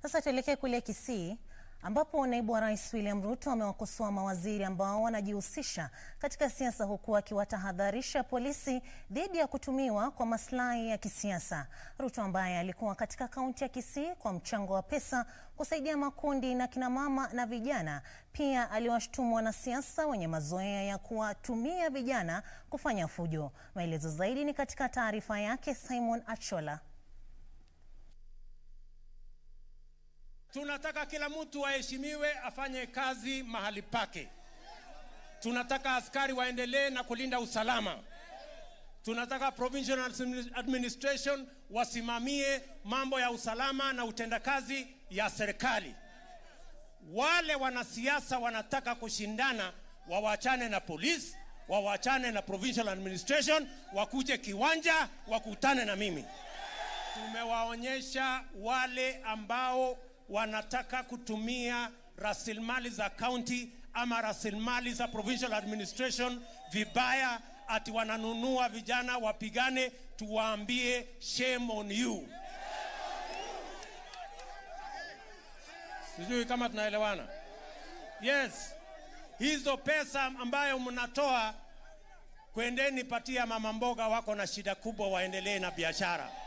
Sasa tuelekee kule Kisii ambapo naibu wa rais William Ruto amewakosoa mawaziri ambao wanajihusisha katika siasa huku akiwatahadharisha polisi dhidi ya kutumiwa kwa maslahi ya kisiasa. Ruto ambaye alikuwa katika kaunti ya Kisii kwa mchango wa pesa kusaidia makundi na kinamama na vijana, pia aliwashtumu wanasiasa wenye mazoea ya kuwatumia vijana kufanya fujo. Maelezo zaidi ni katika taarifa yake Simon Achola. Tunataka kila mtu aheshimiwe, afanye kazi mahali pake. Tunataka askari waendelee na kulinda usalama. Tunataka provincial administration wasimamie mambo ya usalama na utendakazi ya serikali. Wale wanasiasa wanataka kushindana, wawachane na polisi, wawachane na provincial administration, wakuje kiwanja, wakutane na mimi. Tumewaonyesha wale ambao wanataka kutumia rasilimali za county ama rasilimali za provincial administration vibaya, ati wananunua vijana wapigane. Tuwaambie shame on you. Sijui kama tunaelewana. Yes, hizo pesa ambayo mnatoa, kwendeni patia mama mboga, wako na shida kubwa, waendelee na biashara.